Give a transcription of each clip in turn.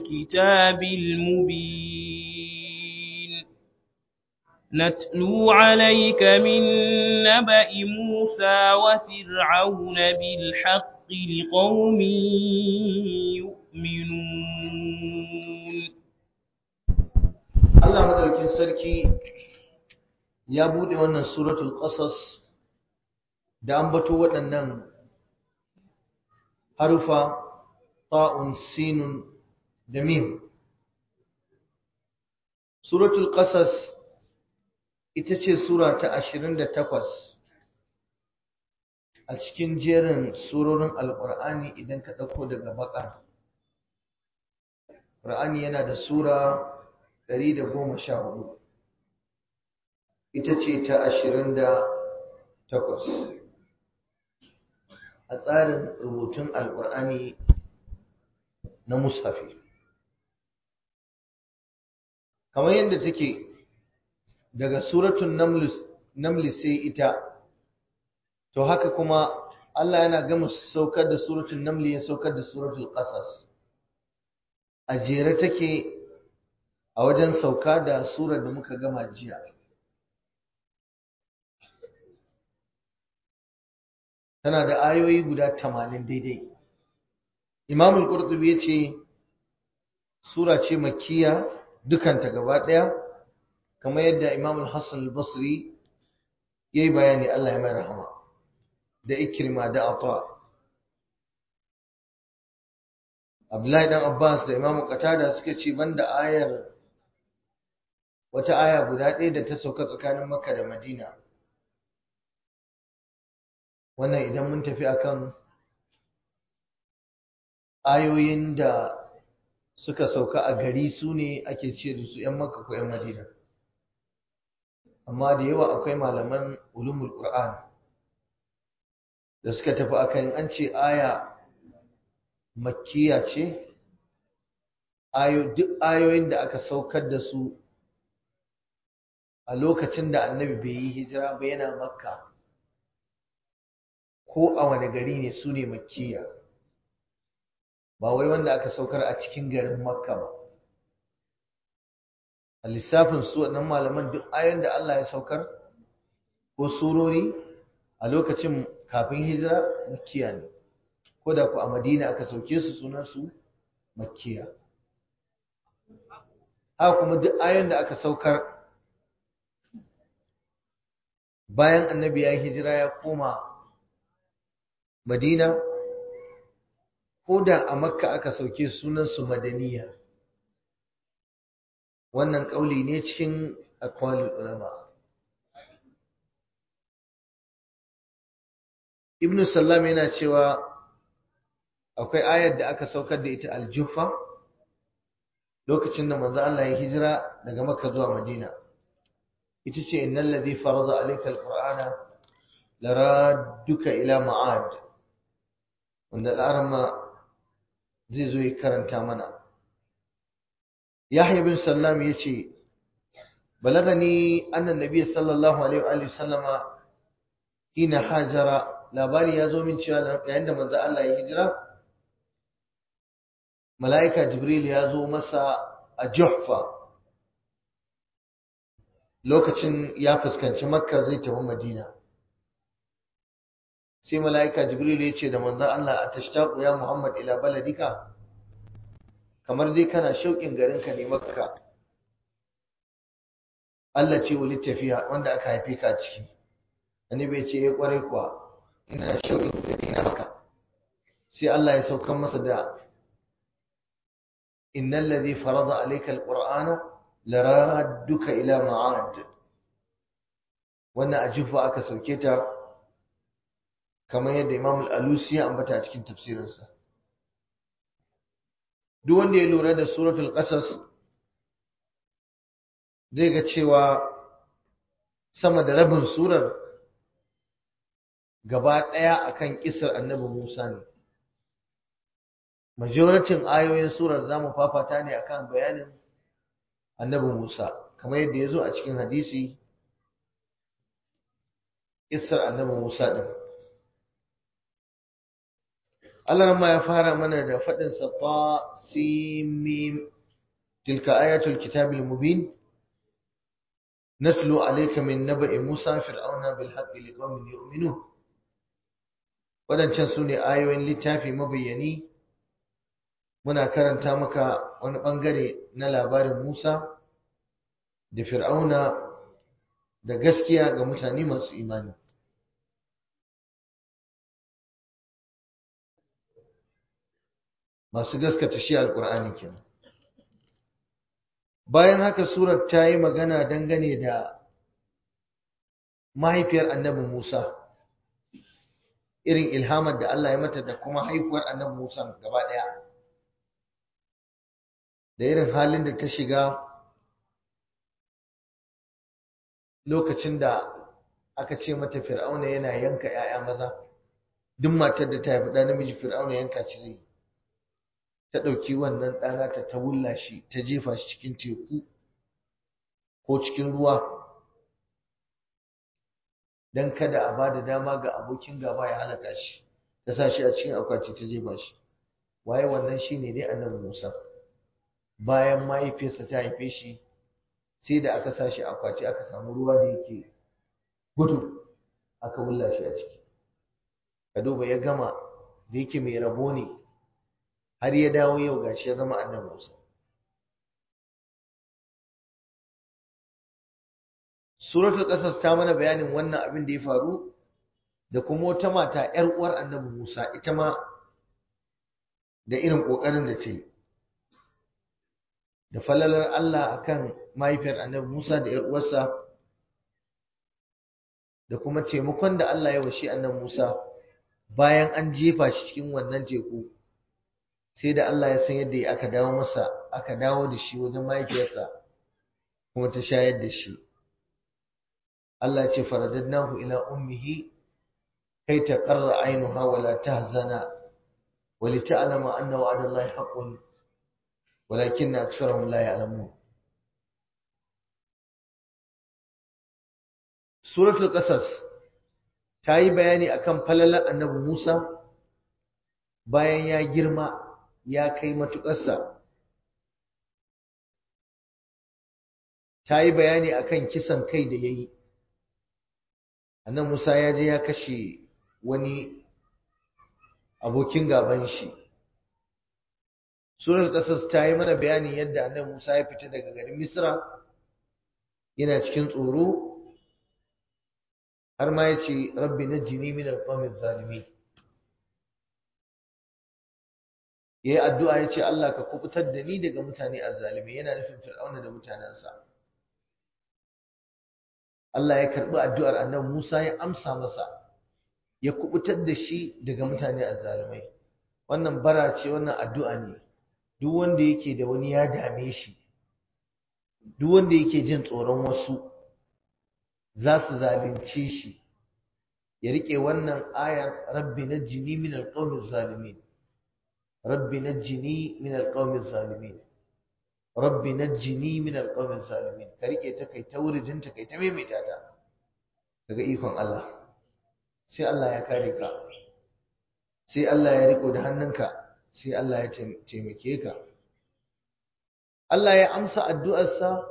الكتاب المبين نتلو عليك من نبأ موسى وفرعون بالحق لقوم يؤمنون Allah madaukin sarki ya bude wannan suratul qasas da ambato waɗannan harufa ta'un sinun da mim suratul qasas ita ce sura ta 28 a cikin jerin surorin alqur'ani idan ka dauko daga bakar qur'ani yana da sura 114 ita ce ta 28 a tsarin rubutun alkur'ani na mushafi kamar yadda take daga suratun namli sai ita to haka kuma Allah yana gama saukar da suratun namli ya saukar da suratul qasas a jere take a wajen sauka da surar da muka gama jiya tana da ayoyi guda tamanin daidai imam al-qurtubi ya ce sura ce makkiya dukanta gaba ɗaya kamar yadda imam al-hassan al-basri ya yi bayani allah ya mai rahama da ikirma da ata abdullahi dan abbas da imam qatada suka ce banda ayar wata aya guda ɗaya da ta sauka tsakanin makka da madina wannan idan mun tafi akan ayoyin da suka sauka a gari su ne ake ce da su 'yan makka ko 'yan madina amma da yawa akwai malaman ulumul qur'an da suka tafi akan an ce aya makkiya ce duk ayoyin da aka saukar da su a lokacin da annabi bai yi hijira ba yana makka ko a wani gari ne su ne makkiya ba wai wanda aka saukar a cikin garin makka ba a lissafin su waɗannan malaman duk ayon da Allah ya saukar ko surori a lokacin kafin hijira makkiya ne ko da ku a madina aka sauke su sunan su makkiya haka kuma duk ayon da aka saukar bayan annabi ya hijira ya koma madina ko da a makka aka sauke sunansu madaniya wannan ƙauli ne cikin akwalin ulama ibn sallam yana cewa akwai ayar da aka saukar da ita aljufa lokacin da manzo Allah ya hijira daga makka zuwa madina ita ce innal ladhi farada alayka alqur'ana laradduka ila ma'ad wanda al'arama zai zo ya karanta mana yahya bin sallam ya ce balagani annan nabiy sallallahu alaihi wa sallama hina hajara labari ya zo min cewa yayin da manzo Allah ya hijira mala'ika jibril ya zo masa a juhfa lokacin ya fuskanci makka zai tafi madina sai mala'ika jibril ya ce da manzon Allah a tashtaqu ya Muhammad ila baladika kamar dai kana shauƙin garinka ne makka Allah ce wuli tafiya wanda aka haife ka ciki annabi ya ce ya kware kuwa ina shauƙin gari na makka sai Allah ya saukan masa da innal ladhi farada alayka alqur'ana laradduka ila ma'ad wannan ajufa aka sauke ta kamar yadda Imam al-Alusi ya ambata a cikin tafsirinsa duk wanda ya lura da suratul qasas zai ga cewa sama da rabin surar gaba ɗaya akan kisar annabi Musa ne majoratin ayoyin surar zamu fafata ne akan bayanin annabi Musa kamar yadda ya zo a cikin hadisi kisar annabi Musa din Allah ma ya fara mana da faɗin sa ta simim tilka ayatul kitabil mubin natlu alayka min naba'i musa fir'auna bil haqqi liqaumin yu'minun wadancan sune ayoyin littafi mabayyani muna karanta maka wani bangare na labarin Musa da Fir'auna da gaskiya ga mutane masu imani masu gaskata shi alkur'ani kenan bayan haka surar ta yi magana dangane da mahaifiyar annabi Musa irin ilhamar da Allah ya mata da kuma haihuwar annabi Musa gaba ɗaya da irin halin da ta shiga lokacin da aka ce mata fir'auna yana yanka 'ya'ya maza duk matar da ta haifi ɗa namiji fir'auna yanka ci zai ta ɗauki wannan ɗana ta ta wulla shi ta jefa shi cikin teku ko cikin ruwa don kada a ba da dama ga abokin gaba ya halaka shi ta sa shi a cikin akwati ta jefa shi waye wannan shine dai annabi Musa bayan mahaifiyarsa ta haife shi sai da aka sa shi akwati aka samu ruwa da yake gudu aka wulla shi a ciki ka duba ya gama da yake mai rabo ne har ya dawo yau gashi ya zama annabi Musa suratul qasas ta mana bayanin wannan abin da ya faru da kuma wata mata ƴar uwar annabi Musa ita ma da irin kokarin da ta yi da falalar Allah akan mahaifiyar annabi Musa da ƴar uwarsa da kuma taimakon da Allah ya washi annabi Musa bayan an jefa shi cikin wannan teku sai da Allah ya san yadda aka dawo masa aka dawo da shi wajen mahaifiyarsa kuma ta shayar da shi Allah ya ce faradadnahu ila ummihi kai ta qarra ainuha wa la tahzana wa li ta'lama anna wa'ada Allah haqqun walakin aktharuhum la ya'lamun suratul qasas ta yi bayani akan falalar annabi Musa bayan ya girma ya kai matuƙarsa ta yi bayani akan kisan kai da ya yi annan Musa ya je ya kashe wani abokin gaban shi surar ƙasas ta yi mana bayanin yadda annan Musa ya fita daga garin Misra yana cikin tsoro har ma ya ce rabbi na jini min alƙamin zalimi ya yi addu'a ya ce Allah ka kubutar da ni daga mutane azzalimi yana nufin fir'auna da mutanensa Allah ya karɓi addu'ar annabi Musa ya amsa masa ya kubutar da shi daga mutane azzalimai wannan bara ce wannan addu'a ne duk wanda yake da wani ya dame shi duk wanda yake jin tsoron wasu za su zalunce shi ya rike wannan ayar rabbi najjini min alqawmi zalimin rabbi najjini min alqawmi zalimin rabbi najjini min alqawmi zalimin ka rike ta kai ta wuridin ta kai ta maimaita ta daga ikon Allah sai Allah ya kare ka sai Allah ya riko da hannunka sai Allah ya taimake ka Allah ya amsa addu'arsa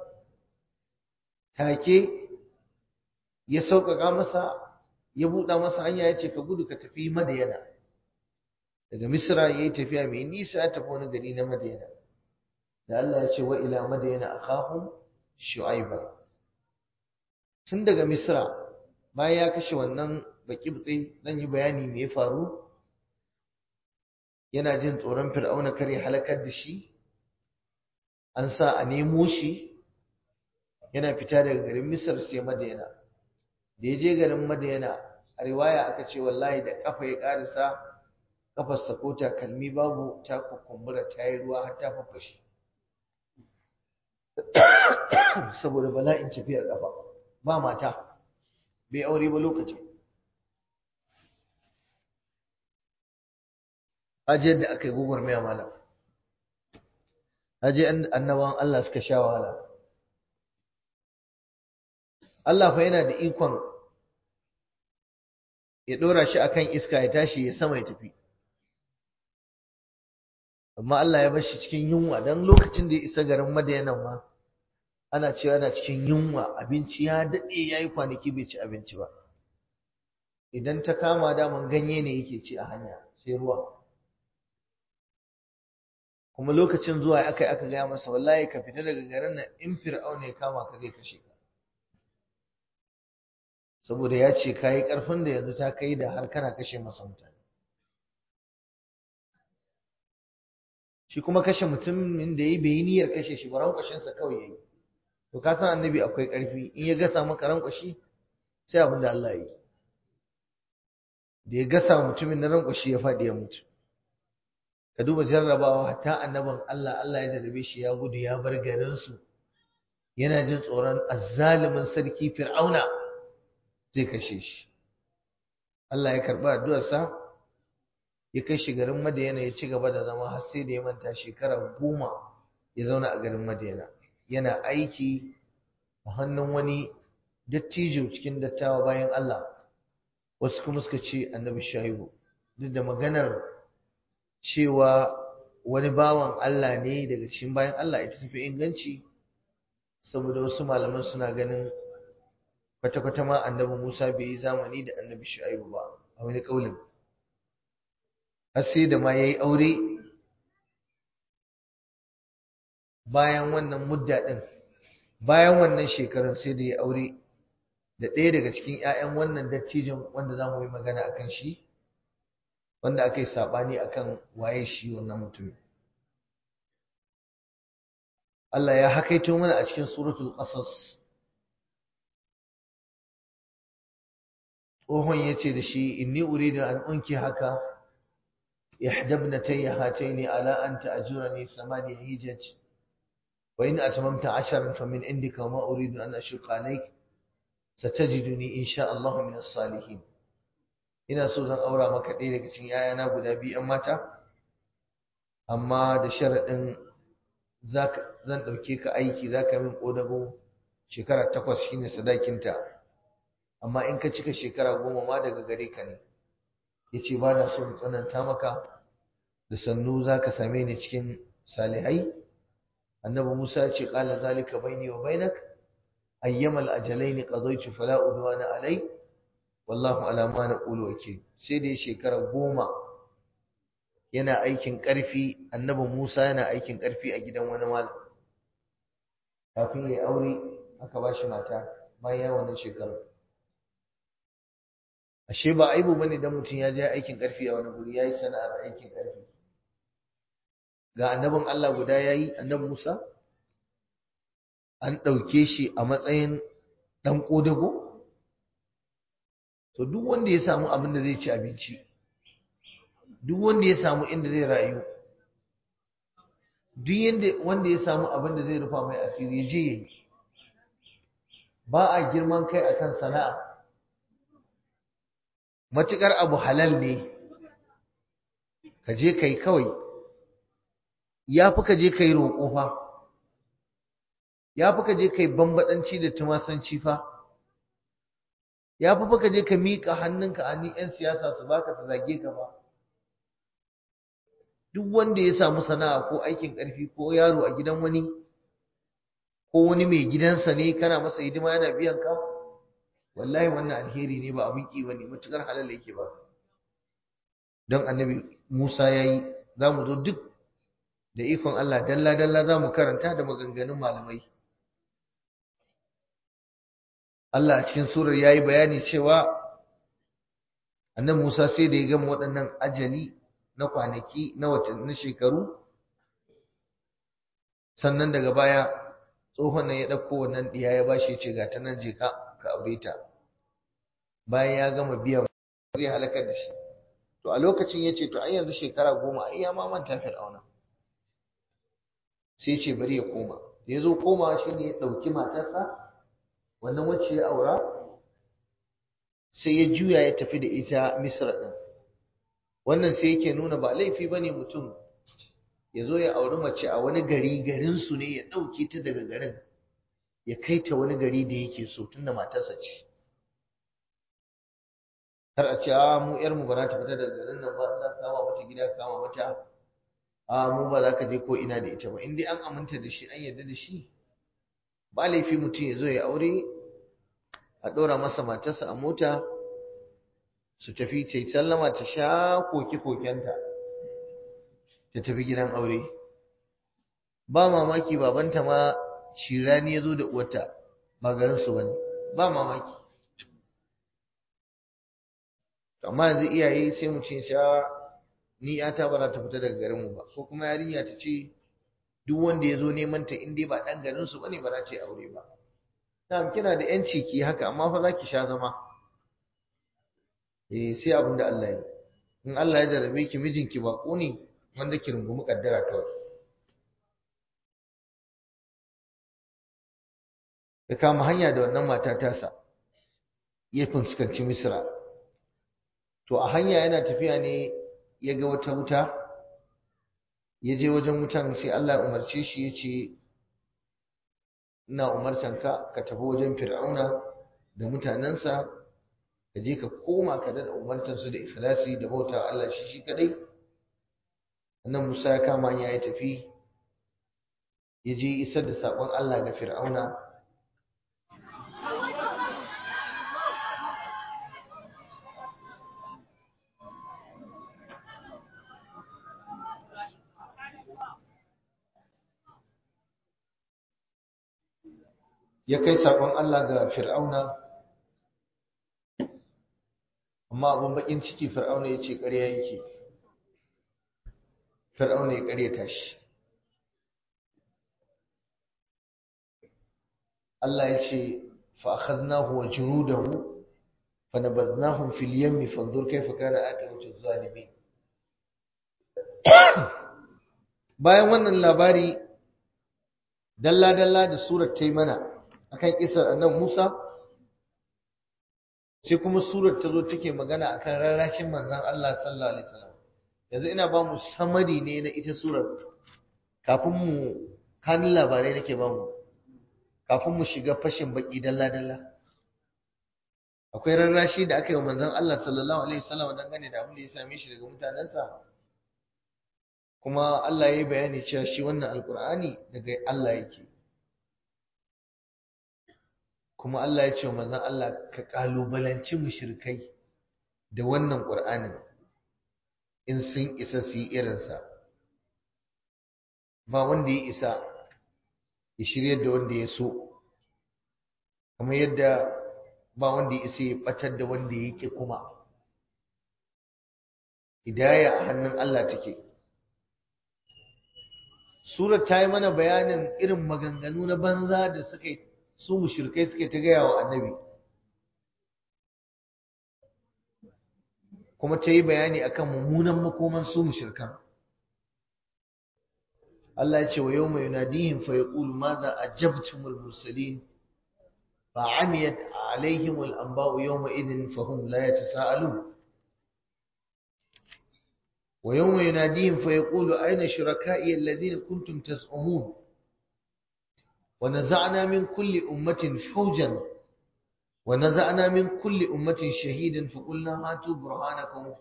take ya sauƙaƙa masa ya buɗa masa hanya ya ce ka gudu ka tafi madayana daga misra ya yi tafiya mai nisa ya tafi wani gari na madayana da Allah ya ce wa ila madayana akhahum shu'aiba tun daga misra bayan ya kashe wannan baƙibtsi zan yi bayani me ya faru yana jin tsoron fir'auna kare halakar da shi an sa a nemo shi yana fita daga garin misar sai madayana da ya je garin madayana a riwaya aka ce wallahi da kafa ya karisa kafarsa ko takalmi babu ta kukumbura ta yi ruwa har ta fafashe saboda bala'in tafiyar kafa ba mata bai aure ba lokacin ajiyar da aka yi gugur mai malam aje annabawan Allah suka sha wahala Allah fa yana da ikon ya dora shi akan iska ya tashi ya sama ya tafi amma Allah ya bar shi cikin yunwa dan lokacin da ya isa garin Madina ma ana cewa yana cikin yunwa abinci ya dade yayi kwanaki bai ci abinci ba idan ta kama daman ganye ne yake ci a hanya sai ruwa kuma lokacin zuwa aka aka gaya masa wallahi ka fita daga garin nan in fir'auna ya kama ka zai kashe ka saboda ya ce ka yi ƙarfin da yanzu ta kai da har kana kashe masa mutane shi kuma kashe mutumin da ya bai yi niyyar kashe shi ba rankwashinsa kawai ya yi to ka san annabi akwai ƙarfi in ya gasa maka rankwashi sai abin da Allah ya yi da ya gasa mutumin na rankwashi ya faɗi ya mutu ka duba jarrabawa hatta annabin Allah Allah ya jarrabe shi ya gudu ya bar garinsu yana jin tsoron azzalumin sarki fir'auna zai kashe shi Allah ya karɓi addu'arsa ya kai shi garin Madiyana ya ci gaba da zama har sai da ya manta shekara goma ya zauna a garin Madiyana yana aiki a hannun wani dattijo cikin dattawa bayan Allah wasu kuma suka ce annabi shaibu duk da maganar cewa wani bawan Allah ne daga cikin bayan Allah ita tafi inganci saboda wasu malaman suna ganin kwata-kwata ma annabi Musa bai yi zamani da annabi Shu'aibu ba a wani kaulin har sai da ma yayi aure bayan wannan mudda din bayan wannan shekarun sai da ya aure da ɗaya daga cikin ƴaƴan wannan dattijin wanda za mu yi magana akan shi wanda aka yi saɓani akan waye shi wannan mutumin Allah ya hakaito mana a cikin suratul qasas tsohon ya ce da shi inni uridu an unki haka ihdabnatayya hataini ala an ta'jurani samani hijaj wa in atmamta asharan famin indika wa ma uridu an ashqa alayk satajiduni insha Allah min as-salihin ina so zan aura maka ɗaya daga cikin yayana guda biyu an mata amma da sharaɗin zan ɗauke ka aiki za ka min ƙodago shekara takwas shine sadakinta amma in ka cika shekara goma ma daga gare ka ne ya ce ba na so in tsananta maka da sannu za ka same ni cikin salihai annabi musa ya ce ƙala zalika baini wa bainak ayyamal ajalaini qadaytu fala udwana alai wallahu ala ma naqulu wakil sai da shekara goma yana aikin ƙarfi annabi musa yana aikin ƙarfi a gidan wani malam kafin ya aure aka ba shi mata bayan wannan shekarar ashe ba aibu bane dan mutum ya je aikin karfi a wani guri yayi sana'ar aikin karfi ga annabin Allah guda yayi annabi Musa an dauke shi a matsayin dan kodago to duk wanda ya samu abin da zai ci abinci duk wanda ya samu inda zai rayu duk yanda wanda ya samu abin da zai rufa mai asiri ya je yayi ba a girman kai akan sana'a matuƙar abu halal ne ka je ka yi kawai ya fi ka je ka yi roƙo fa ya fi ka je ka yi bambaɗanci da tumasanci fa ya fi ka je ka miƙa hannunka a ni 'yan siyasa su baka su zage ka ba duk wanda ya samu sana'a ko aikin ƙarfi ko yaro a gidan wani ko wani mai gidansa ne kana masa hidima yana biyan ka wallahi wannan alheri ne ba abin ki bane matukar halal yake ba don annabi Musa yayi zamu zo duk da ikon Allah dalla dalla zamu karanta da maganganun malamai Allah a cikin surar yayi bayani cewa annabi Musa sai da ya gama waɗannan ajali na kwanaki na watanni shekaru sannan daga baya tsohon nan ya ɗauko wannan ɗiya ya bashi ce ga ta nan je ka ka aure ta bayan ya gama biyan zai halakar da shi to a lokacin ya ce to ai yanzu shekara goma ai ya ma manta fir'auna sai ce bari ya koma da ya zo komawa shi ne ya ɗauki matarsa wannan wacce ya aura sai ya juya ya tafi da ita misra ɗin wannan sai yake nuna ba laifi ba ne mutum ya zo ya auri mace a wani gari garinsu ne ya ɗauke ta daga garin ya kai ta wani gari da yake so tunda matarsa ce har a ce a mu yar mu ba ta fita daga garin nan ba za kama mata gida kama mata a mu ba za ka je ko ina da ita ba in dai an aminta da shi an yarda da shi ba laifi mutum ya zo ya aure a ɗora masa matarsa a mota su tafi ta sallama ta sha koke-kokenta ta tafi gidan aure ba mamaki babanta ma shirani ya zo da uwata ba garinsu ba ne ba mamaki amma yanzu iyaye sai mu ce sha ni yata ba za ta fita daga garinmu ba ko kuma yarinya ta ce duk wanda ya zo neman ta in dai ba ɗan garinsu ba ne ba za ta yi aure ba na'am kina da yanci ki haka amma fa za ki sha zama eh sai abin da Allah ya in Allah ya jarabe ki mijinki ba ko ne wanda ki rungumi kaddara kawai ya kama hanya da wannan mata tasa ya fuskanci misra to a hanya yana tafiya ne ya ga wata wuta ya je wajen wutan sai Allah ya umarce shi ya ce ina umartan ka ka tafi wajen fir'auna da mutanensa ka je ka koma ka da umartansu da ikhlasi da bauta Allah shi shi kadai annan Musa ya kama hanya ya tafi ya je isar da sakon Allah ga fir'auna ya kai saƙon Allah ga fir'auna amma abin bakin ciki fir'auna ya ce ƙarya yake fir'auna ya ƙaryata shi Allah ya ce fa'akhadnahu wa junudahu fanabadnahum fil yammi fanzur kayfa kana aqibatu zalimin bayan wannan labari dalla dalla da surar ta yi mana akan kisar annan Musa sai kuma surar ta zo take magana akan rarrashin manzon Allah sallallahu alaihi wasallam yanzu ina ba mu samari ne na ita surar kafin mu kan labarai nake ba mu kafin mu shiga fashin baki dalla dalla akwai rarrashi da aka yi wa manzon Allah sallallahu alaihi wasallam dangane da abin da ya same shi daga mutanensa kuma Allah ya yi bayani cewa shi wannan alkur'ani daga Allah yake kuma Allah ya ce wa manzon Allah ka kalubalanci mushrikai da wannan Qur'anin in sun isa su yi irinsa ba wanda ya isa ya shirya da wanda ya so kamar yadda ba wanda ya isa ya batar da wanda ya ƙi kuma hidaya a hannun Allah take Surat ta yi mana bayanin irin maganganu na banza da suka yi su mushrikai suke ta gaya wa annabi kuma ta yi bayani akan mummunan makoman su mushrikan Allah ya ce wa yawma yunadihim fa yaqulu madha ajabtumul mursalin fa amiyat alaihim al anba'u yawma idhin fa hum la yatasaalun wa yawma yunadihim fa yaqulu ayna shuraka'i alladhina kuntum tas'umun ونزعنا من كل أمة فوجا ونزعنا من كل أمة شهيدا فقلنا هاتوا برهانكم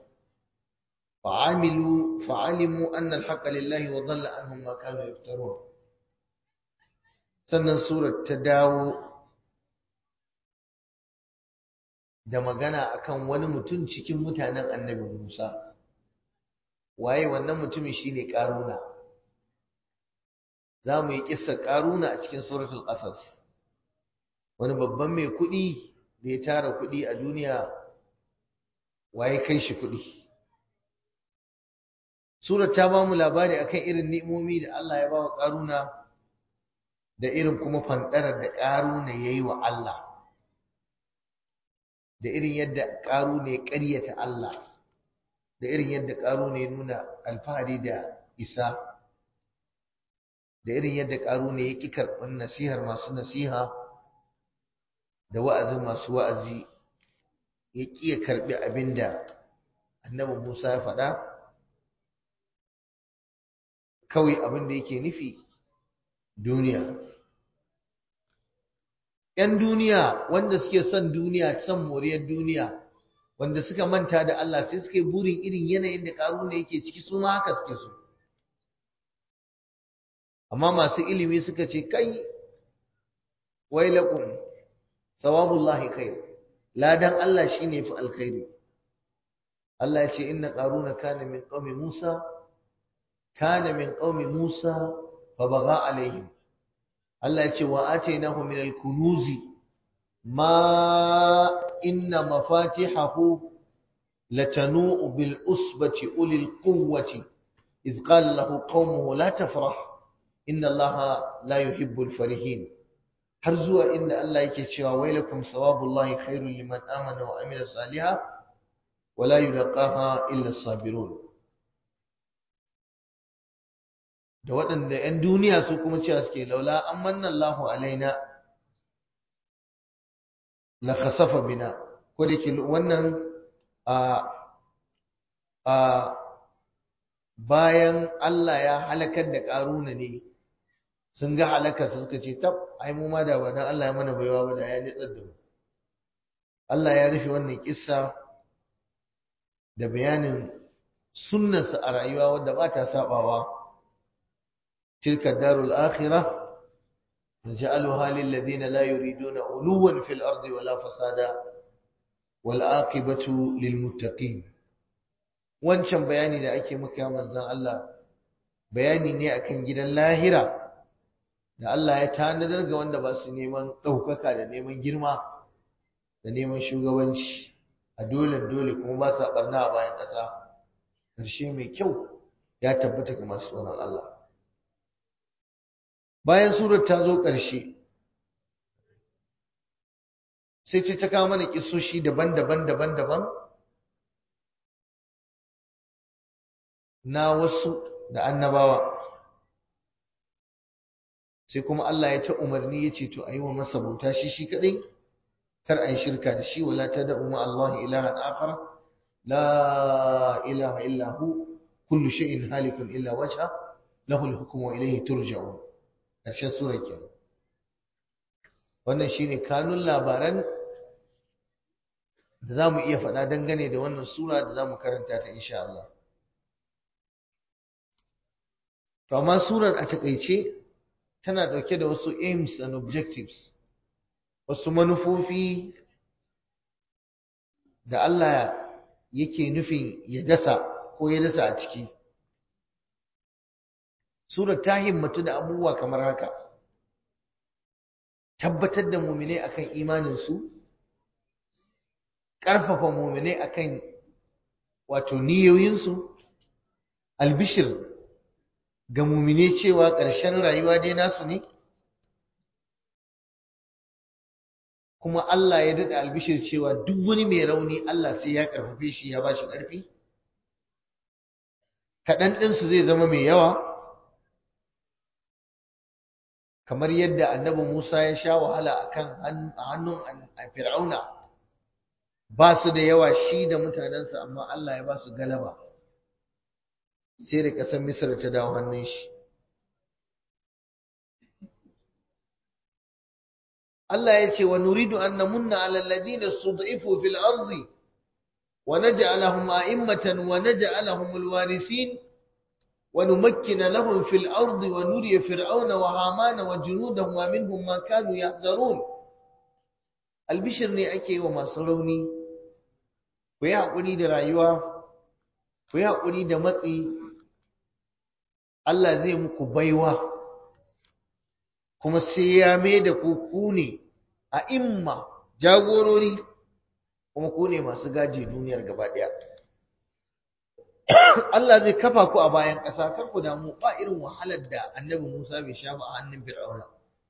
فعملوا فعلموا أن الحق لله وضل عنهم ما كانوا يفترون sannan surar ta dawo da magana akan wani mutum cikin mutanen annabi Musa waye wannan mutumin shine karuna za mu yi ƙisar ƙaruna a cikin suratul ƙasas wani babban mai kuɗi da ya tara kuɗi a duniya waye kai shi kuɗi surat ta ba mu labari akan irin ni'imomi da Allah ya ba wa ƙaruna da irin kuma fanɗarar da ƙaruna ya yi wa Allah da irin yadda ƙaruna ya ƙaryata Allah da irin yadda ƙaruna ya nuna alfahari da isa da irin yadda ƙaruna ya ƙi karɓar nasihar masu nasiha da wa'azin masu wa'azi ya ƙi ya karɓi abin da annabi Musa ya faɗa kawai abin da yake nufi duniya ‘yan duniya wanda suke son duniya son moriyar duniya wanda suka manta da Allah sai suke burin irin yanayin da ƙaruna yake ciki su ma haka suke so amma masu ilimi suka ce kai wailakum sawabullahi khair ladan Allah shine fi alkhairi Allah ya ce inna qaruna kana min qaumi Musa kana min qaumi Musa fa baga alaihim Allah ya ce wa atainahu min al-kunuzi ma inna mafatihahu latanu bil usbati ulil quwwati إذ قال له قومه لا تفرح إن الله لا يحب الفرحين har zuwa inda Allah yake cewa wailakum sawabullahi khairul liman amana wa amila salihan wala yulqaha illa sabirun da waɗanda 'yan duniya su kuma cewa suke laula an manna Allahu alaina la khasafa bina ko da ke wannan a a bayan Allah ya halakar da ƙaruna ne sun ga halakarsa suka ce tab ai mu ma da ba dan Allah ya mana baiwa ba da ya nitsar da mu Allah ya rufe wannan kissa da bayanin sunnarsa a rayuwa wanda ba ta sabawa tilka darul akhirah naj'aluha lil ladina la yuriduna uluwan fil ardi wala fasada wal aqibatu lil muttaqin wancan bayani da ake maka manzon Allah bayani ne akan gidan lahira da Allah ya tanadar ga wanda ba su neman ɗaukaka da neman girma da neman shugabanci a dole dole kuma ba sa barna a bayan ƙasa ƙarshe mai kyau ya tabbata ga masu tsoron Allah bayan surar ta zo ƙarshe sai ce ta kawo mana kisoshi daban-daban daban-daban na wasu da annabawa sai kuma Allah ya ta umarni ya ce to a yi wa masa bauta shi shi kaɗai kar a yi shirka da shi wala ta da'u ma Allah ilahan akhar la ilaha illa hu kullu shay'in halikun illa wajha lahu al-hukmu wa ilayhi turja'un ƙarshen sura kenan wannan shine kanun labaran da za mu iya faɗa dangane da wannan sura da za mu karanta ta insha Allah to amma surar a takaice tana ɗauke da wasu aims and objectives wasu manufofi da Allah yake nufin ya dasa ko ya dasa a ciki surar ta himmatu da abubuwa kamar haka tabbatar da muminai akan imaninsu ƙarfafa muminai akan wato niyoyinsu albishir ga mumine cewa ƙarshen rayuwa dai nasu ne kuma Allah ya daɗa albishir cewa duk wani mai rauni Allah sai ya ƙarfafe shi ya ba shi ƙarfi kaɗan ɗinsu zai zama mai yawa kamar yadda annabi Musa ya sha wahala a kan hannun fir'auna ba su da yawa shi da mutanensa amma Allah ya ba su galaba sai da ƙasar Misir ta dawo hannun shi. Allah ya ce wa nuridu an namunna ala alladhina stud'ifu fil ardi wa naj'alahum a'immatan wa naj'alahum alwarithin wa numakkina lahum fil ardi wa nuriya fir'auna wa hamana wa junudahum wa minhum ma kanu yahdharun albishir ne ake yi wa masu rauni ku yi haƙuri da rayuwa ku yi haƙuri da matsi Allah zai muku baiwa kuma sai ya mai da ku ku ne a imma jagorori kuma ku ne masu gaji duniyar gaba ɗaya Allah zai kafa ku a bayan ƙasa kar ku damu ba irin wahalar da annabi Musa bai sha ba a hannun Fir'auna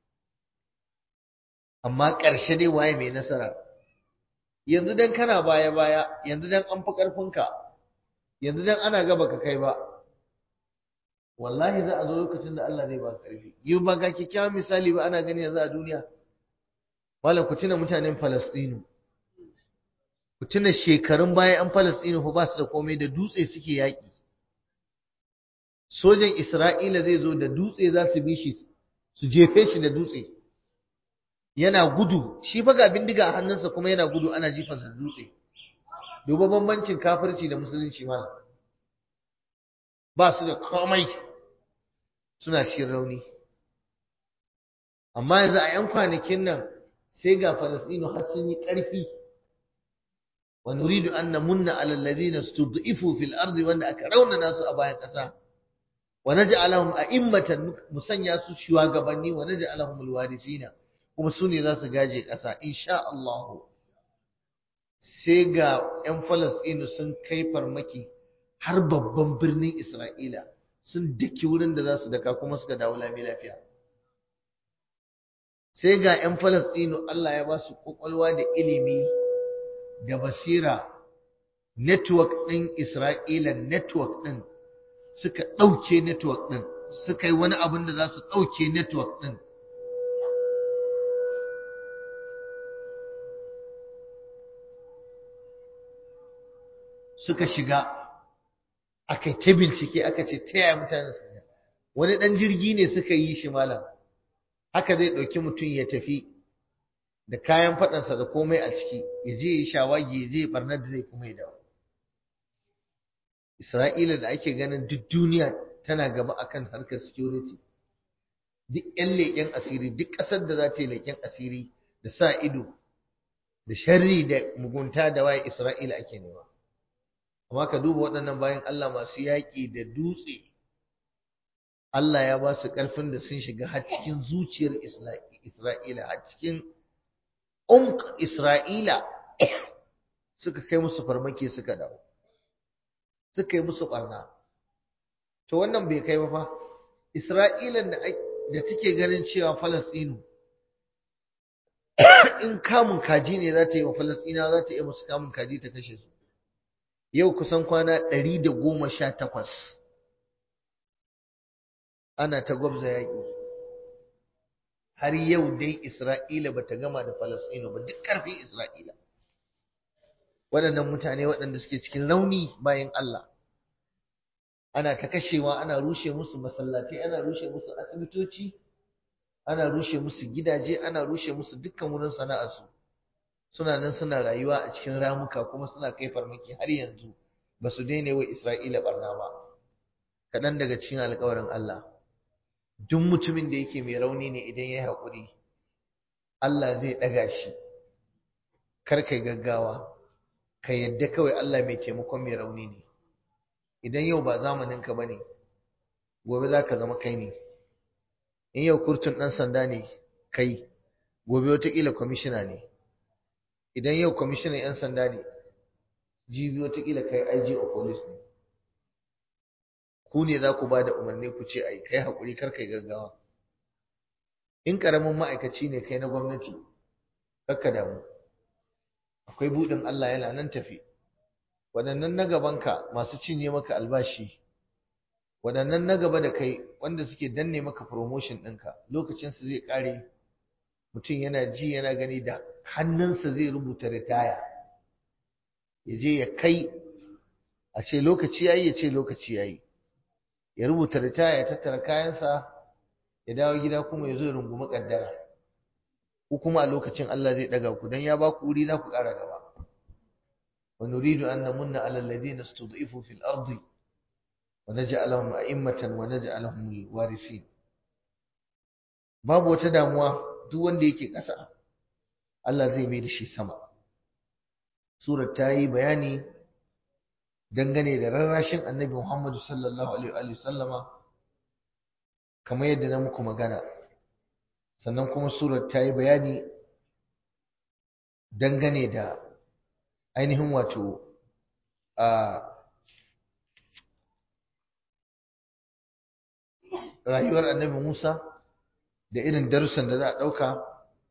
amma ƙarshe dai waye mai nasara yanzu dan kana baya baya yanzu dan an fi ƙarfinka yanzu dan ana gaba ka kai ba wallahi za a zo lokacin da Allah zai ba ka ƙarfi yi ba ga kyakkyawan misali ba ana gani yanzu a duniya malam ku tuna mutanen Falastinu ku tuna shekarun baya an Falastinu fa ba su da komai da dutse suke yaƙi sojan Isra'ila zai zo da dutse za su bi shi su jefe shi da dutse yana gudu shi fa ga bindiga a hannunsa kuma yana gudu ana jifansa da dutse duba bambancin kafirci da musulunci malam ba su da komai suna cikin rauni amma yanzu a 'yan kwanakin nan sai ga falasɗinu har sun yi ƙarfi wa nuridu an namunna ala alladhina stud'ifu fil ardi wanda aka raunana su a bayan ƙasa wa naj'alahum a'immatan musanya su shugabanni wa naj'alahum alwarisina kuma su ne za su gaje ƙasa insha Allah sai ga 'yan falasɗinu sun kai farmaki har babban birnin Isra'ila sun daki wurin da za su daka kuma suka dawo lami lafiya sai ga 'yan Falasɗinu Allah ya ba su ƙwaƙwalwa da ilimi da basira network ɗin Isra'ila network ɗin suka ɗauke network ɗin suka yi wani abin da za su ɗauke network ɗin suka shiga aka ta bincike aka ce ta yaya mutane su wani ɗan jirgi ne suka yi shi malam haka zai ɗauki mutum ya tafi da kayan faɗansa da komai a ciki ya je ya shawagi ya je barnar da zai kuma ya dawo Isra'ila da ake ganin duk duniya tana gaba akan harkar security duk 'yan leƙen asiri duk ƙasar da za ta yi leƙen asiri da sa ido da sharri da mugunta da waye Isra'ila ake nema amma ka duba waɗannan bayan Allah masu yaƙi da dutse Allah ya ba su ƙarfin da sun shiga har cikin zuciyar Isra'ila, har cikin umk Isra'ila suka kai musu farmaki suka dawo, suka yi musu ɓarna. To wannan bai kai ba fa, Isra'ilan da take ganin cewa Falasɗinu, in kamun kaji ne za ta yi wa Falasɗina za ta yi musu kamun kaji ta kashe su. Yau kusan kwana ɗari da goma sha takwas. ana ta gwabza yaƙi har yau dai Isra'ila ba ta gama da Falasɗinu ba duk ƙarfin Isra'ila waɗannan mutane waɗanda suke cikin rauni bayan Allah ana ta kashewa ana rushe musu masallatai ana rushe musu asibitoci ana rushe musu gidaje ana rushe musu dukkan wurin sana'arsu suna nan suna rayuwa a cikin ramuka kuma suna kai farmaki har yanzu ba su daina wa Isra'ila barna ba kaɗan daga cikin alƙawarin Allah duk mutumin da yake mai rauni ne idan ya yi haƙuri Allah zai ɗaga shi kar kai gaggawa ka yadda kawai Allah mai taimakon mai rauni ne idan yau ba zamaninka ba ne gobe za ka zama kai ne in yau kurtun ɗan sanda ne kai gobe wataƙila kwamishina ne idan yau kwamishinan 'yan sanda ne jibi wataƙila kai IG of police ne ku ne za ku ba da umarni ku ce ai kai haƙuri kar kai gaggawa in ƙaramin ma'aikaci ne kai na gwamnati kakka damu akwai buɗin Allah yana nan tafi waɗannan na gabanka masu cinye maka albashi waɗannan na gaba da kai wanda suke danne maka promotion ɗinka lokacinsu zai ƙare mutum yana ji yana gani da hannunsa zai rubuta ritaya ya je ya kai a ce lokaci yayi ya ce lokaci yayi ya rubuta ritaya ya tattara kayansa ya dawo gida kuma ya zo ya rungumi kaddara ku kuma a lokacin Allah zai daga ku dan ya ba ku wuri za ku ƙara gaba wa nuridu an namunna ala alladhina istud'ifu fil ardi wa naj'alahum a'immatan wa naj'alahum al-warithin babu wata damuwa duk wanda yake ƙasa Allah zai mai da shi sama surar ta yi bayani dangane da rarrashin annabi Muhammadu sallallahu alaihi wa sallama kamar yadda na muku magana sannan kuma surar ta yi bayani dangane da ainihin wato a rayuwar annabi Musa da irin darussan da za a ɗauka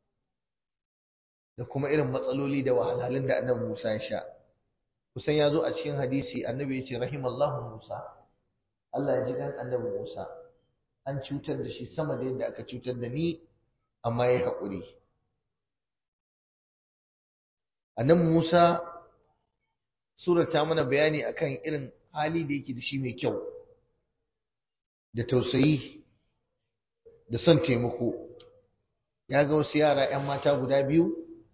da kuma irin matsaloli da wahalhalun da annabi Musa ya sha kusan ya zo a cikin hadisi annabi ya ce rahimallahu Musa Allah ya ji kan annabi Musa an cutar da shi sama da yadda aka cutar da ni amma ya haƙuri annabi Musa sura ta mana bayani akan irin hali da yake da shi mai kyau da tausayi da son taimako ya ga wasu yara 'yan mata guda biyu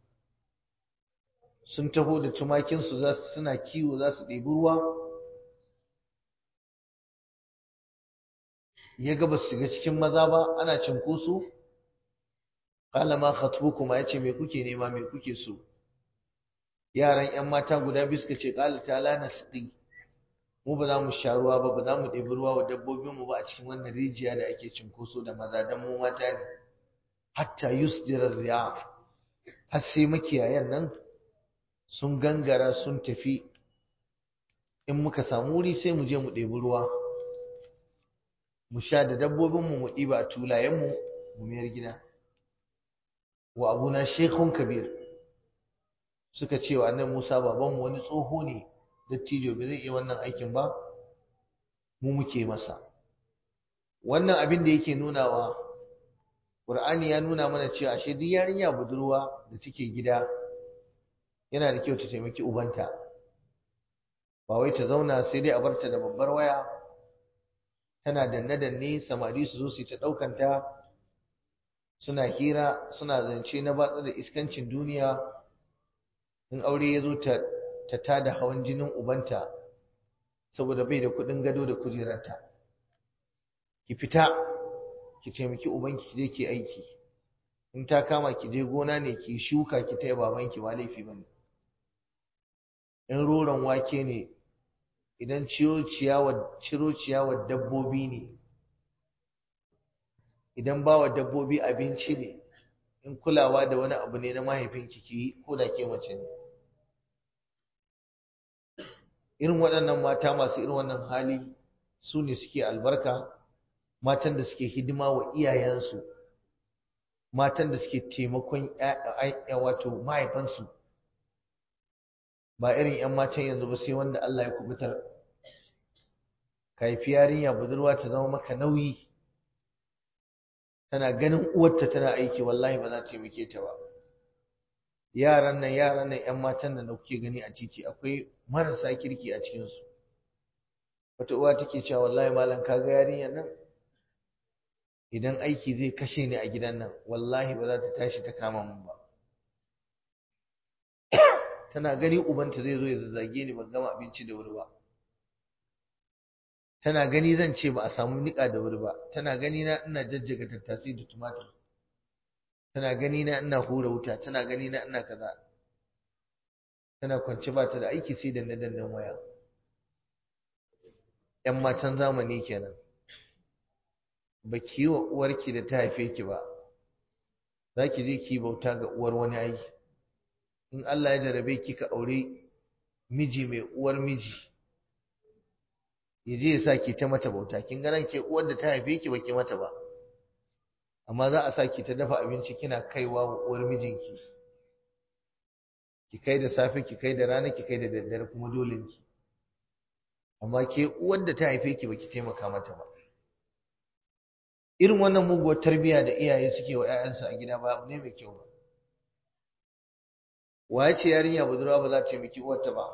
sun taho da tumakinsu za su suna kiwo za su ɗebi ruwa ya ga ba su shiga cikin maza ba ana cinkoso qala ma khatbukuma yace me kuke nema me kuke so yaran yan mata guda biyu suka ce qala ta'ala nasqi mu ba za mu sha ruwa ba ba za mu ɗebi ruwa wa dabbobin mu ba a cikin wannan rijiya da ake cinkoso da maza dan mu mata ne hatta yusdira riya har sai makiyayan nan sun gangara sun tafi in muka samu wuri sai mu je mu ɗebi ruwa mu sha da dabbobinmu mu ɗiba a tulayenmu mu mayar gida wa abuna shekun kabir suka ce wa annan musa babanmu wani tsoho ne dattijo bai zai iya wannan aikin ba mu muke masa wannan abin da yake nunawa ƙur'ani ya nuna mana cewa ashe duk yarinya budurwa da take gida yana da kyau ta taimaki ubanta ba wai ta zauna sai dai a barta da babbar waya tana danne-danne samari su zo su ta ɗaukanta suna hira suna zance na batsa da iskancin duniya in aure ya zo ta tada hawan jinin ubanta saboda bai da kuɗin gado da kujerarta ki fita ki taimaki ubanki ki je ki aiki in ta kama ki je gona ne ki shuka ki taya babanki ba laifi bane in roron wake ne idan ciro ciyawar dabbobi ne idan ba wa dabbobi abinci ne in kulawa da wani abu ne na mahaifinki ki ko da ke mace ne irin waɗannan mata masu irin wannan hali su ne suke albarka matan da suke hidima wa iyayensu matan da suke taimakon wato mahaifansu ba irin 'yan matan yanzu ba sai wanda Allah ya kubutar ka haifi yarinya budurwa ta zama maka nauyi tana ganin uwarta tana aiki wallahi ba za ta taimake ta ba yaran nan yaran nan 'yan matan da kuke gani a titi akwai marasa kirki a cikinsu wata uwa take cewa wallahi malam ka ga yarinyar nan idan aiki zai kashe ni a gidan nan wallahi ba za ta tashi ta kama mun ba tana gani ubanta zai zo ya zazzage ni ban gama abinci da wuri ba tana gani zan ce ba a samu niƙa da wuri ba tana gani na ina jajjaga tattasai da tumatir tana gani na ina hura wuta tana gani na ina kaza tana kwance ba ta da aiki sai danne dannen waya yan matan zamani kenan ba ki yi wa uwarki da ta haife ki ba za ki je ki bauta ga uwar wani aiki in Allah ya jarabe ki ka aure miji mai uwar miji ya je ya sa ki ta mata bauta kin ga nan ke uwar da ta haife ki baki mata ba amma za a sa ki ta dafa abinci kina kaiwa wa uwar mijinki ki kai da safe ki kai da rana ki kai da daddare kuma dole ki amma ke uwar da ta haife ki baki taimaka mata ba irin wannan muguwar tarbiyya da iyaye suke wa 'ya'yansu a gida ba abu ne mai kyau ba waye ce yarinya budurwa ba za ta taimaki uwarta ba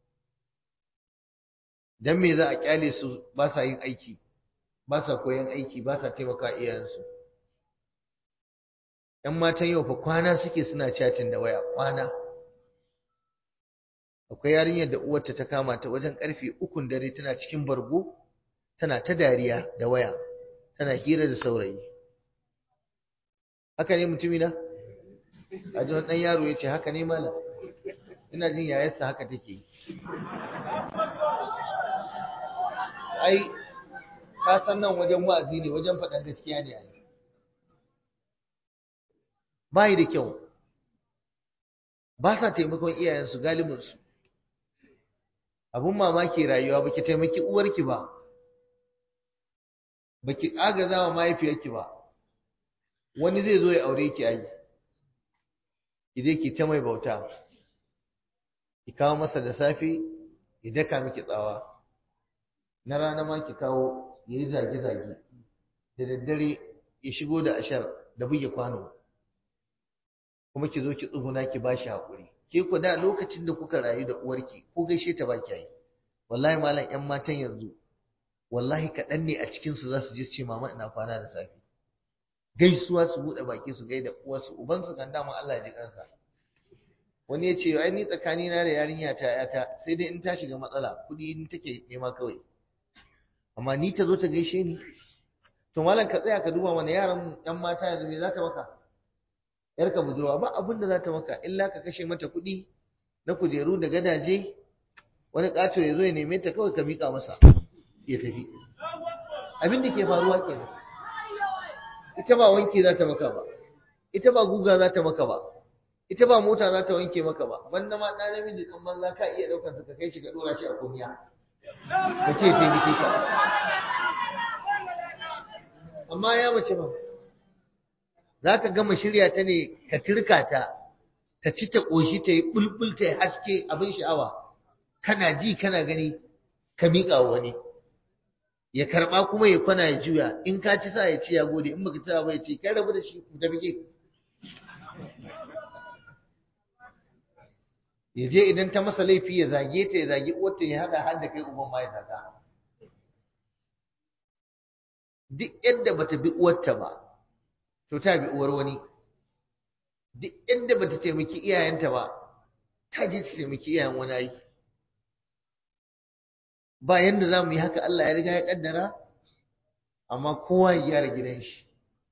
dan me za a kyale su ba sa yin aiki ba sa koyan aiki ba sa taimaka iyayensu ‘yan matan yau fa kwana suke suna chatin da waya kwana akwai yarinyar da uwarta ta kama ta wajen karfe ukun dare tana cikin bargo tana ta dariya da waya tana hira da saurayi haka ne mutumina a ji ɗan yaro ya ce haka ne malam ina jin yayarsa haka take yi ai ka san nan wajen wa'azi ne wajen faɗan gaskiya ne ai bai da kyau ba sa taimakon iyayensu galibinsu abun mamaki rayuwa baki taimaki uwarki ba baki agaza wa mahaifiyarki ba wani zai zo ya aure ki ai ki je ki ta mai bauta ki kawo masa da safe ya daka miki tsawa na rana ma ki kawo ya yi zage-zage da daddare ya shigo da ashar da buge kwano kuma ki zo ki tsuguna ki ba shi haƙuri ke ku da lokacin da kuka rayu da uwarki ko gaishe ta ba ki yi wallahi malam ƴan matan yanzu wallahi kaɗan ne a cikinsu za su je su ce mama ina kwana da safe gaisuwa su buɗe baki su gaida uwarsu ubansu kan dama Allah ya ji kansa wani ya ce ai ni tsakanina da yarinya ta yata sai dai in ta shiga matsala kuɗi in take nema kawai amma ni ta zo ta gaishe ni to malam ka tsaya ka duba mana yaran yan mata yanzu me za ta maka yarka budurwa ba abin da za ta maka illa ka kashe mata kuɗi na kujeru da gadaje wani ƙato ya zo ya neme ta kawai ka miƙa masa ya tafi abin da ke faruwa kenan ita ba wanki za ta maka ba ita ba guga za ta maka ba ita ba mota za ta wanke maka ba banda ma ɗan namiji kan banza ka iya ɗaukar ka kai shi ka ɗora shi a kunya ka ce taimake ka amma ya mace ba za ka gama shirya ta ne ka turka ta ta ci ta ƙoshi ta yi ɓulɓul ta yi haske abin sha'awa kana ji kana gani ka miƙa wa wani ya karɓa kuma ya kwana ya juya in ka ci sa ya ci ya gode in baka ci ba ya ce kai rabu da shi ku tafi ke ya je idan ta masa laifi ya zage ta ya zage uwarta ya haɗa har da kai uban ma ya zaga duk yadda bata bi uwarta ba to ta bi uwar wani duk yadda bata taimaki iyayenta ba ta je ta taimaki iyayen wani ai ba yanda za mu yi haka Allah ya riga ya kaddara amma kowa ya gyara gidan shi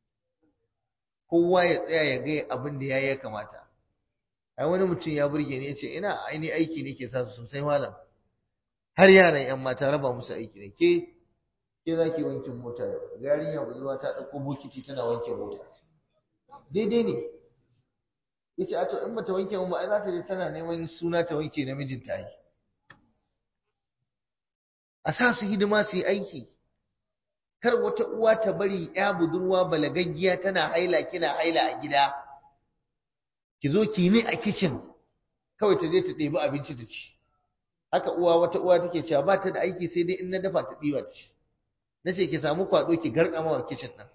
kowa ya tsaya ya ga abin da ya ya kamata ai wani mutum ya burge ni ya ce ina aini aiki ne ke sa su sosai malam har yaran yan mata raba musu aiki ne ke ke za ki wankin mota yau yarinya budurwa ta ɗauko bokiti tana wanke mota daidai ne ya ce a to in bata wanke mun ba ai za ta je tana neman suna ta wanke namijin ta yi a sa su hidima su yi aiki kar wata uwa ta bari ya budurwa balagaggiya tana haila kina haila a gida ki zo ki ni a kicin kawai ta je ta ɗebi abinci ta ci haka uwa wata uwa take cewa ba ta da aiki sai dai in na dafa ta ɗiba ta ci na ce ki samu kwaɗo ki garkama wa kicin ɗin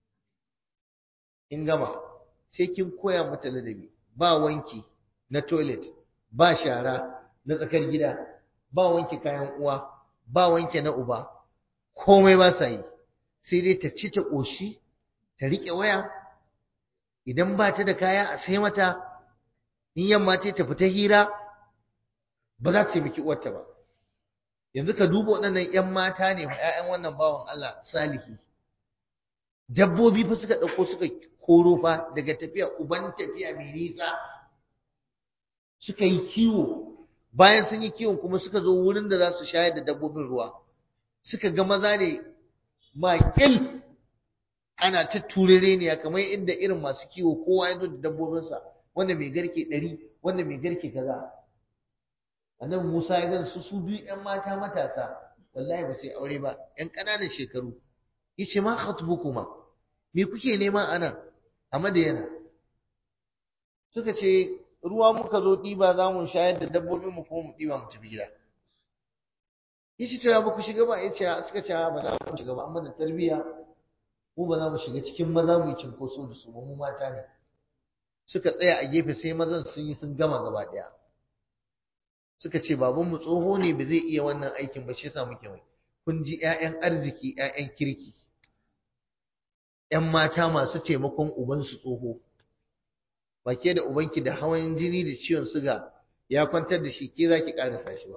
in gama sai kin koya mata ladabi ba wanki na toilet ba shara na tsakar gida ba wanki kayan uwa ba wanke na uba komai ba sa yi sai dai ta ci ta ƙoshi ta riƙe waya idan ba ta da kaya a sai mata in yamma ce ta fita hira ba za ta taimaki uwarta ba yanzu ka duba waɗannan 'yan mata ne fa 'ya'yan wannan bawan Allah salihi dabbobi fa suka ɗauko suka koro fa daga tafiya uban tafiya mai nisa suka yi kiwo bayan sun yi kiwon kuma suka zo wurin da za su shayar da dabbobin ruwa suka ga maza ne maƙil ana ta turere ne kamar inda irin masu kiwo kowa ya zo da dabbobinsa wanda mai garke ɗari wanda mai garke kaza annabi Musa ya gan su su biyu ƴan mata matasa wallahi ba sai aure ba ƴan ƙananan shekaru yace ma khatbukuma me kuke nema ana a Madiyana suka ce ruwa muka zo ɗiba za mu shayar da dabbobin mu kuma mu ɗiba mu tafi gida yace to ya ba ku shiga ba yace suka ce ba za mu shiga ba amma da tarbiyya mu ba za mu shiga cikin maza mu yi cinkoso da su ba mu mata ne suka tsaya a gefe sai mazan sun yi sun gama gaba ɗaya suka ce babanmu tsoho ne ba zai iya wannan aikin ba shi yasa muke mai kun ji ƴaƴan arziki ƴaƴan kirki ƴan mata masu taimakon ubansu tsoho ba ke da ubanki da hawan jini da ciwon suga ya kwantar da shi ke za ki ƙarasa shi ba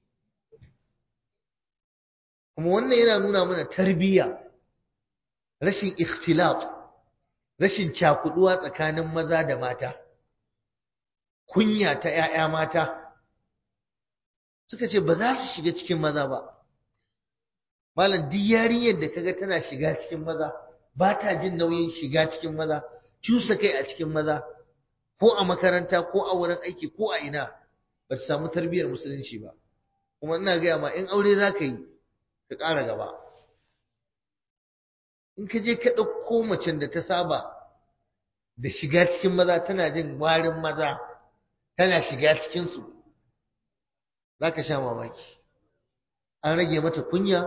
kuma wannan yana nuna mana tarbiyya rashin ikhtilaf rashin cakuduwa tsakanin maza da mata kunya ta ƴaƴa mata suka ce ba za su shiga cikin maza ba malam duk yarinyar da kaga tana shiga cikin maza ba ta jin nauyin shiga cikin maza cusa kai a cikin maza ko a makaranta ko a wurin aiki ko a ina ba ta samu tarbiyyar musulunci ba kuma ina gaya ma in aure za ka yi ka ƙara gaba in ka je ka ɗauko macen da ta saba da shiga cikin maza tana jin warin maza tana shiga cikinsu za ka sha mamaki an rage mata kunya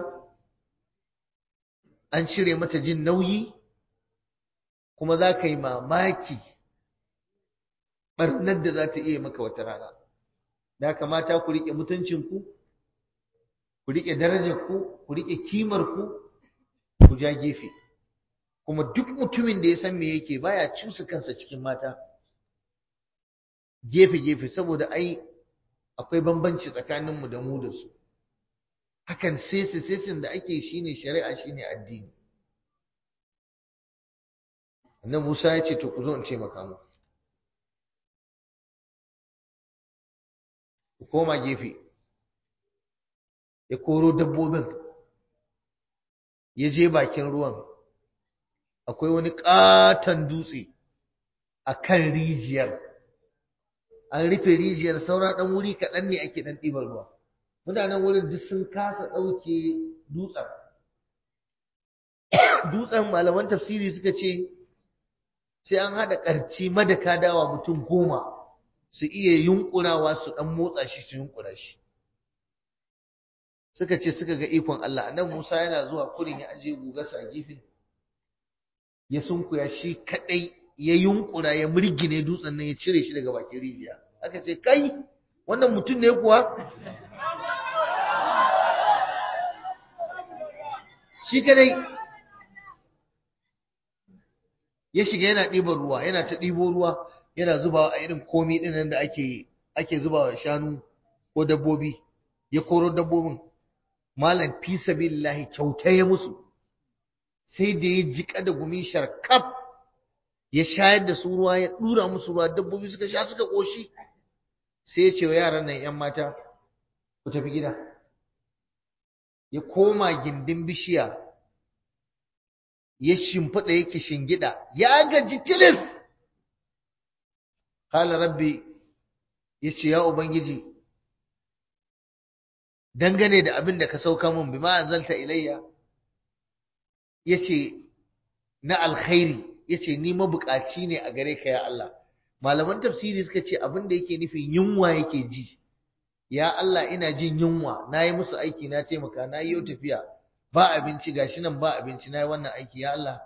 an cire mata jin nauyi kuma za ka yi mamaki ɓarnar da za ta iya maka wata rana da kamata ku riƙe mutuncinku ku riƙe darajarku ku riƙe kimarku ku ja gefe kuma duk mutumin da ya san me yake baya cusa kansa cikin mata gefe-gefe saboda ai akwai bambanci tsakaninmu da mu da su hakan sese sesin da ake shine shari'a shine addini annan Musa ya ce to ku zo in ce maka mu ku koma gefe ya koro dabbobin ya je bakin ruwan akwai wani katon dutse a kan rijiyar an rufe rijiyar saura ɗan wuri kaɗan ne ake ɗan ɗibar ruwa mutanen wurin duk sun kasa ɗauke dutsen dutsen malaman tafsiri suka ce sai an haɗa ƙarci madaka dawa mutum goma su iya yunƙurawa su ɗan motsa shi su yunƙura shi suka ce suka ga ikon Allah annabi Musa yana zuwa kurin ya aje gugarsa a gefe ya sunkuya shi kadai ya yunkura ya murgine dutsen nan ya cire shi daga bakin rijiya aka ce kai wannan mutum ne kuwa shi kadai ya shiga yana ɗiban ruwa yana ta ɗibo ruwa yana zubawa a irin komi ɗin nan da ake ake zubawa shanu ko dabbobi ya koro dabbobin malam fi sabilillahi kyauta ya musu sai da ya jika da gumi sharkaf ya shayar da su ruwa ya dura musu ruwa dabbobi suka sha suka koshi sai ya ce wa yaran nan yan mata ku tafi gida ya koma gindin bishiya ya shimfiɗa yake shingida ya gaji tilis qala rabbi yace ya ubangiji dangane da abin da ka sauka mun bima anzalta ilayya yace na alkhairi yace ni mabukaci ne a gare ka ya Allah malaman tafsiri suka ce abin da yake nufin yunwa yake ji ya Allah ina jin yunwa nayi musu aiki na taimaka na yi tafiya ba abinci gashi nan ba abinci nayi wannan aiki ya Allah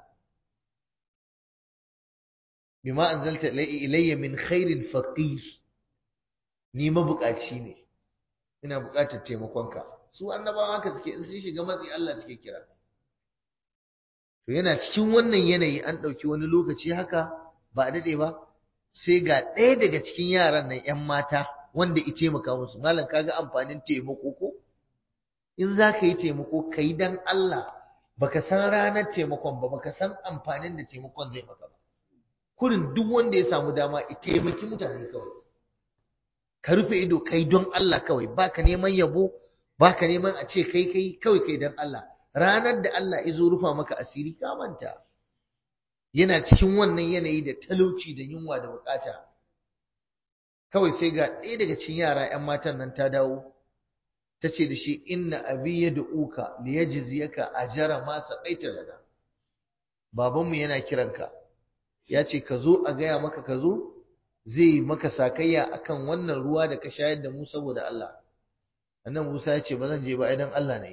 bima anzalta ilayya min khairin faqir ni mabukaci ne ina bukatar taimakonka su annabawa haka suke in sun shiga matsi Allah suke kira to yana cikin wannan yanayi an ɗauki wani lokaci haka ba a daɗe ba sai ga ɗaya daga cikin yaran nan 'yan mata wanda i taimaka musu malam kaga amfanin taimako ko in za ka yi taimako ka yi dan Allah baka san ranar taimakon ba baka san amfanin da taimakon zai maka ba kurin duk wanda ya samu dama i taimaki mutane kawai ka rufe ido kai don Allah kawai baka neman yabo baka neman a ce kai kai kawai kai don Allah ranar da Allah ya zo rufa maka asiri ka manta yana cikin wannan yanayi da talauci da yunwa da bukata kawai sai ga ɗaya daga cikin yara 'yan matan nan ta dawo ta ce da shi inna abi ya du'uka li yajziyaka ajra ma saqaita lana babanmu yana kiranka ya ce ka zo a gaya maka ka zo zai maka sakayya akan wannan ruwa da ka shayar da mu saboda Allah annan Musa ya ce ba zan je ba idan Allah ne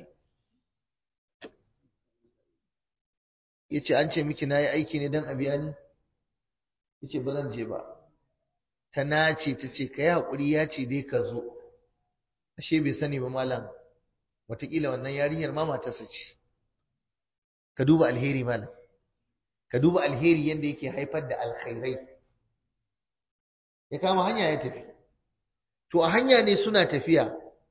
ya ce an ce miki na yi aiki ne don a biya ni ya ce ba zan je ba ta nace ta ce ka yi haƙuri ya ce dai ka zo ashe bai sani ba malam wataƙila wannan yarinyar ma matarsa ce ka duba alheri malam ka duba alheri yadda yake haifar da alkhairai ya kama hanya ya tafi to a hanya ne suna tafiya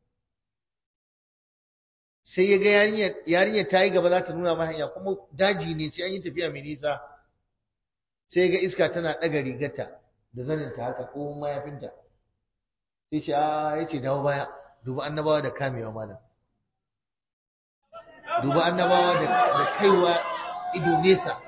sai ya ga yarinyar ta yi gaba za ta nuna mai hanya kuma daji ne sai an yi tafiya mai nisa sai ya ga iska tana ɗaga rigarta da zaninta haka ko mayafinta sai ce a ya ce dawo baya duba annabawa da kamewa malam duba annabawa da kaiwa ido nesa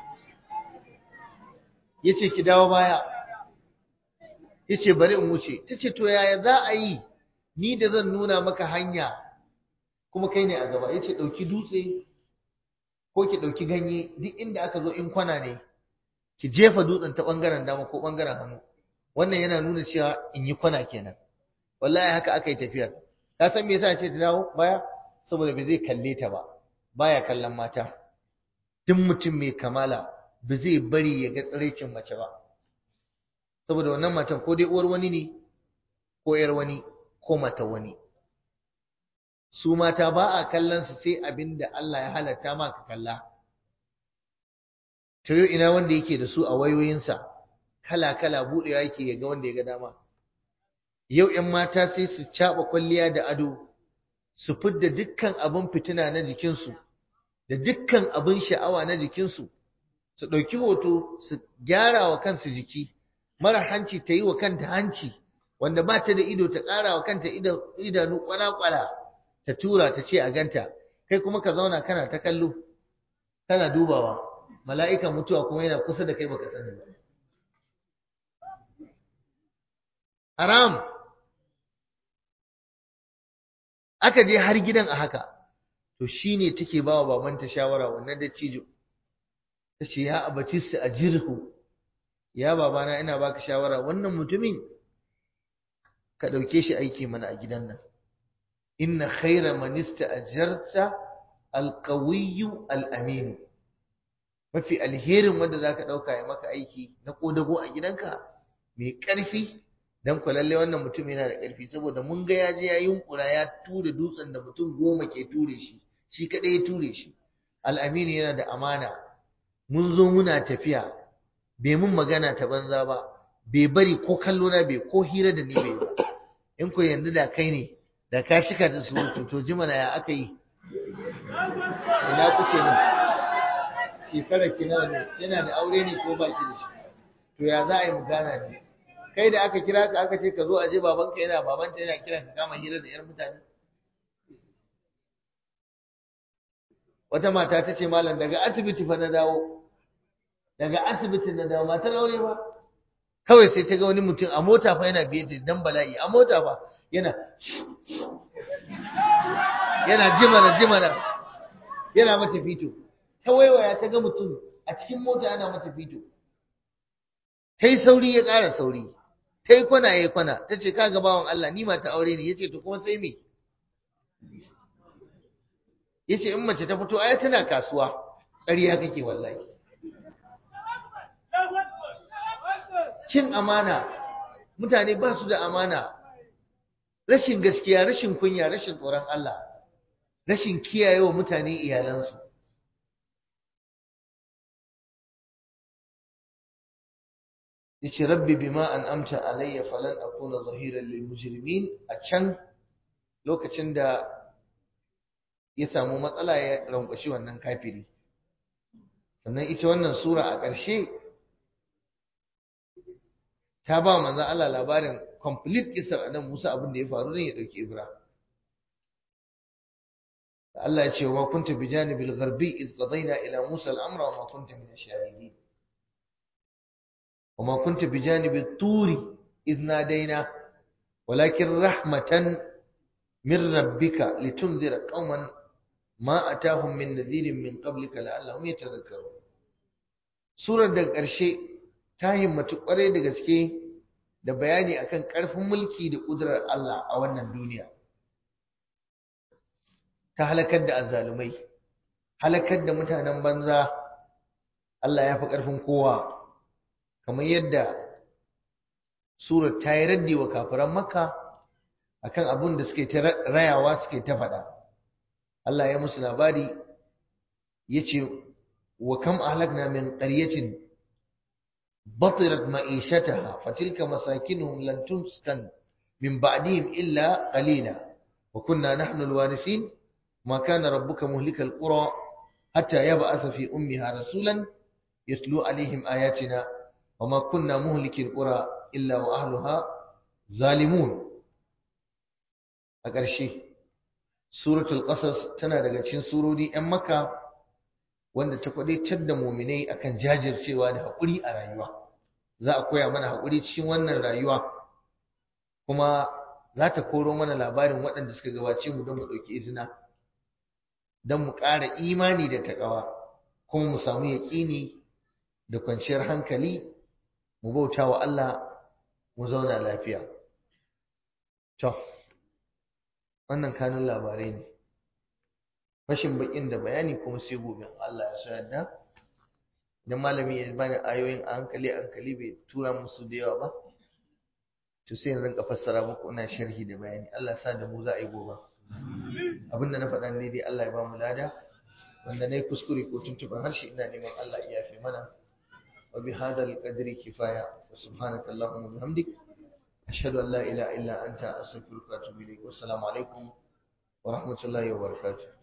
ya ce ki dawo baya ya ce bari in wuce ta ce to yaya za a yi ni da zan nuna maka hanya kuma kai ne a gaba ya ce ɗauki dutse ko ki ɗauki ganye duk inda aka zo in kwana ne ki jefa dutsen ta ɓangaren dama ko ɓangaren hannu wannan yana nuna cewa in yi kwana kenan wallahi haka aka yi tafiyar ka san me yasa ce ta dawo baya saboda bai zai kalle ta ba baya kallon mata duk mutum mai kamala ba zai bari ya ga tsiraicin mace ba saboda wannan matan ko dai uwar wani ne ko yar wani ko mata wani su mata ba a kallon su sai abin da Allah ya halatta ma ka kalla to yau ina wanda yake da su a wayoyinsa kala kala budewa yake ya ga wanda ya ga dama yau ƴan mata sai su caɓa kwalliya da ado su fidda dukkan abin fitina na jikinsu da dukkan abin sha'awa na jikinsu su ɗauki hoto su gyara wa kansu jiki mara hanci ta yi wa kanta hanci wanda ba ta da ido ta ƙara wa kanta idanu kwala-kwala ta tura ta ce a ganta kai kuma ka zauna kana ta kallo kana dubawa mala'ikan mutuwa kuma yana kusa da kai baka sani ba haram aka je har gidan a haka to shine take bawa babanta shawara wannan da cijo tace ya abatis ajirhu ya babana ina baka shawara wannan mutumin ka dauke shi aiki mana a gidan nan inna khayra man ista'jarta alqawiyyu alamin mafi alherin wanda zaka dauka ya maka aiki na kodago a gidanka mai karfi dan ku lalle wannan mutum yana da karfi saboda mun ga ya je ya yunkura ya ture dutsen da mutum goma ke ture shi shi kadai ya ture shi al'amini yana da amana mun zo muna tafiya bai mun magana ta banza ba bai bari ko kallo na bai ko hira da ni bai ba in ko yanzu da kai ne da ka cika da surutu to ji mana ya aka yi ina kuke ne shekarar ki nawa ne yana da aure ne ko baki da shi to ya za a yi mu gana ne kai da aka kira ka aka ce ka zo a je babanka yana babanta yana kiran ka kama hira da yar mutane wata mata ta ce malam daga asibiti fa na dawo daga asibiti na dawo matar aure ba kawai sai ta ga wani mutum a mota fa yana biye da dan bala'i a mota fa yana yana jimana jimana yana mata fito ta waiwaya ta ga mutum a cikin mota yana mata fito ta yi sauri ya ƙara sauri ta yi kwana ya yi kwana ta ce kaga bawan Allah ni mata aure ne ya ce to kuma sai me ya ce in mace ta fito ai tana kasuwa ƙarya kake wallahi cin amana mutane ba su da amana rashin gaskiya rashin kunya rashin tsoron Allah rashin kiyayewa mutane iyalansu yace rabbi bima an'amta alayya falan akuna zahiran lil mujrimin a can lokacin da ya samu matsala ya rankwashi wannan kafiri sannan ita wannan sura a ƙarshe ta ba manzo Allah labarin complete kisar annabi Musa abin da ya faru ne ya dauki Ibra Allah ya ce wa kunta bi janibil gharbi id qadayna ila Musa al-amra wa ma kunta min ash-shahidin wa ma kunta bi janibi turi id nadaina walakin rahmatan min rabbika litunzira qauman ma atahum min nadhirin min qablika la'allahum yatadhakkarun surar da ƙarshe ta himmatu ƙwarai da gaske da bayani akan ƙarfin mulki da ƙudurar Allah a wannan duniya ta halakar da azzalumai halakar da mutanen banza Allah ya fi ƙarfin kowa kamar yadda surar ta yi raddi wa kafiran makka akan abin da suke ta rayawa suke ta faɗa Allah ya musu labari ya ce wa kam ahlakna min qaryatin batirat ma'ishataha fatilka masakinuhum lan tuskan min ba'dihim illa qalila wa kunna nahnu alwarisin ma kana rabbuka muhlikal qura hatta yab'atha fi ummiha rasulan yatlu alaihim ayatina wa ma kunna muhlikil qura illa wa ahliha zalimun a ƙarshe suratul qasas tana daga cikin surori 'yan makka wanda ta kwadaitar da muminai akan jajircewa da haƙuri a rayuwa za a koya mana haƙuri cikin wannan rayuwa kuma za ta koro mana labarin waɗanda suka gabace mu don mu ɗauki izina don mu ƙara imani da taƙawa kuma mu samu yaƙini da kwanciyar hankali mu bauta wa Allah mu zauna lafiya to wannan kanun labarai ne fashin bakin da bayani kuma sai gobe Allah ya so yadda idan malami ya bani ayoyin a hankali hankali bai tura musu da yawa ba to sai in rinka fassara muku ina sharhi da bayani Allah ya sa da mu za a yi gobe abinda na faɗa ne dai Allah ya ba mu lada wanda nayi kuskure ko tuntuɓar harshe ina neman Allah ya yafe mana wa bi hadal qadri kifaya subhanaka allahumma wa bihamdik ashhadu an la ilaha illa anta astaghfiruka wa atubu ilaik wa assalamu alaikum wa rahmatullahi wa barakatuh